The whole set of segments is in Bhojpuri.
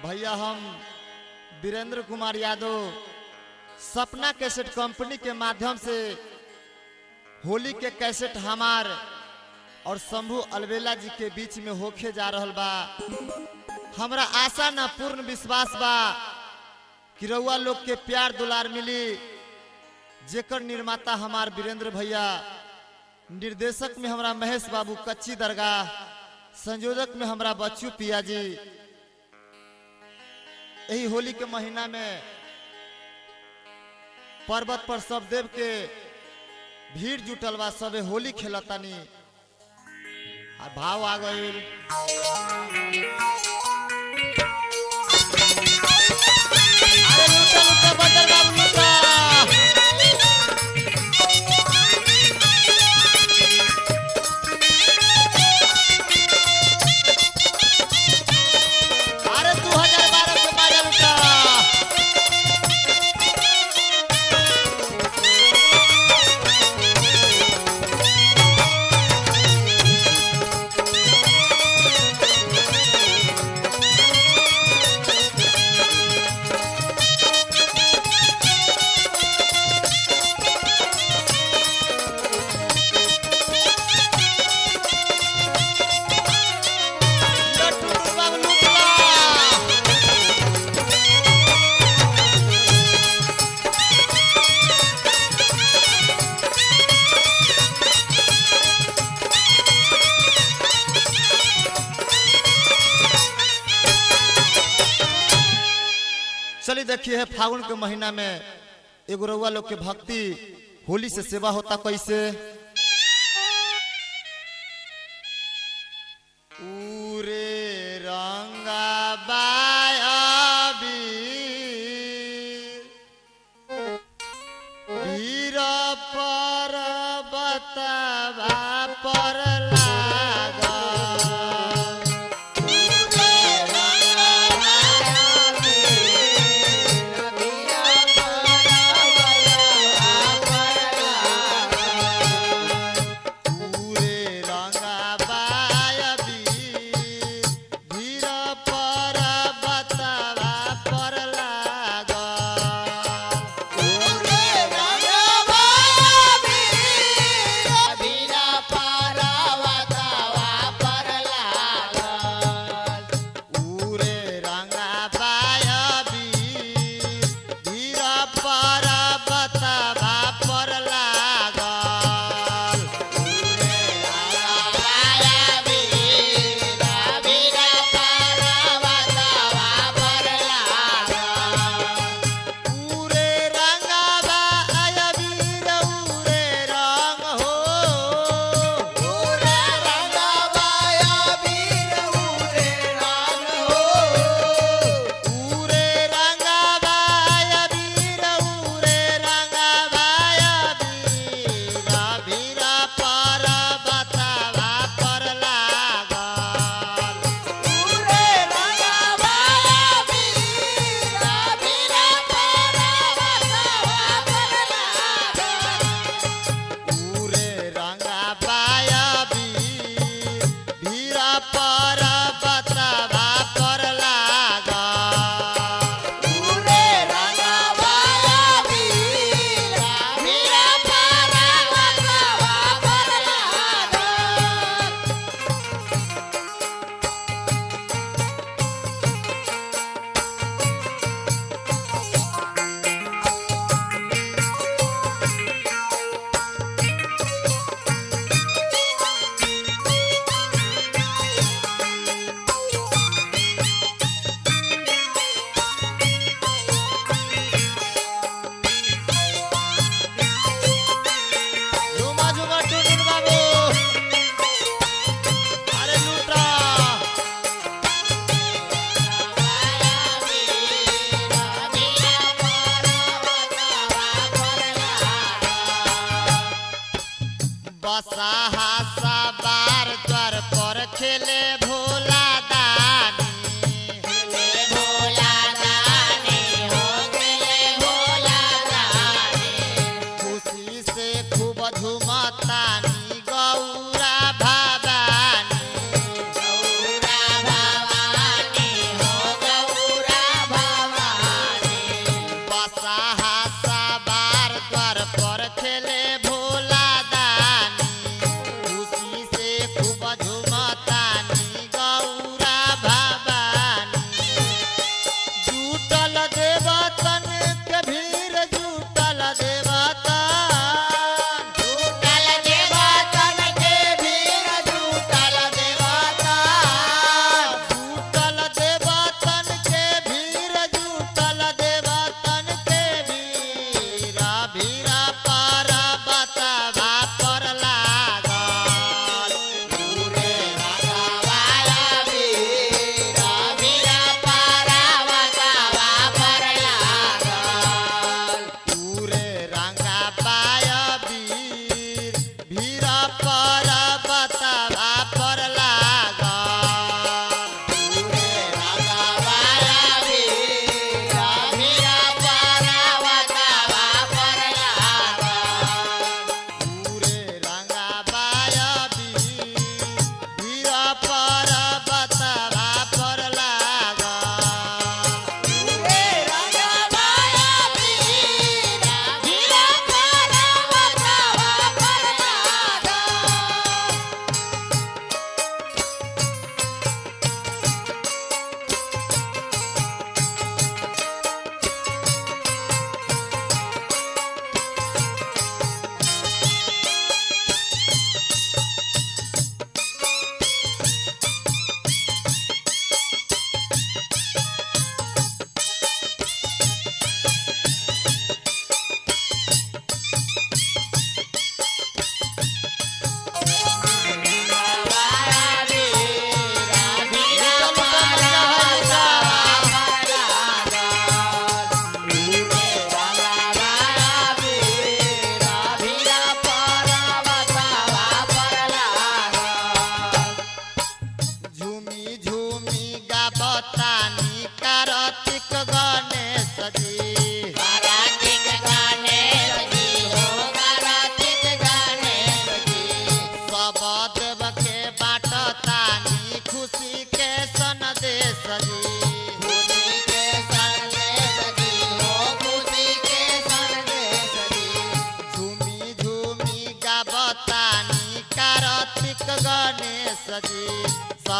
भैया हम वीरेंद्र कुमार यादव सपना कैसेट कंपनी के माध्यम से होली के कैसेट हमार और शंभू अलवेला जी के बीच में होके जा रहल बा हमरा आशा ना पूर्ण विश्वास बा कि रउआ लोग के प्यार दुलार मिली जेकर निर्माता हमार वीरेंद्र भैया निर्देशक में हमरा महेश बाबू कच्ची दरगाह संयोजक में हमरा बच्चू पिया जी यही होली के महीना में पर्वत पर सब देव के भीड़ जुटल बा सबे होली खेलतानी आ भाव आ गईल अरे लूटा लूटा बदल बाबू लूटा अरे 2012 के बाजा लूटा लट्टू बाबू लूटा चलिए देखिए है फागुन के महीना में एगो रउआ लोग के भक्ति होली से सेवा होता कैसे उरे रंगा बायाबी वीर पर्वतवा पर लागा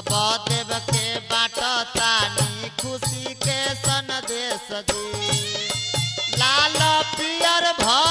सब देव के बाटतानी खुशी के संदेश दे लाल पियर भर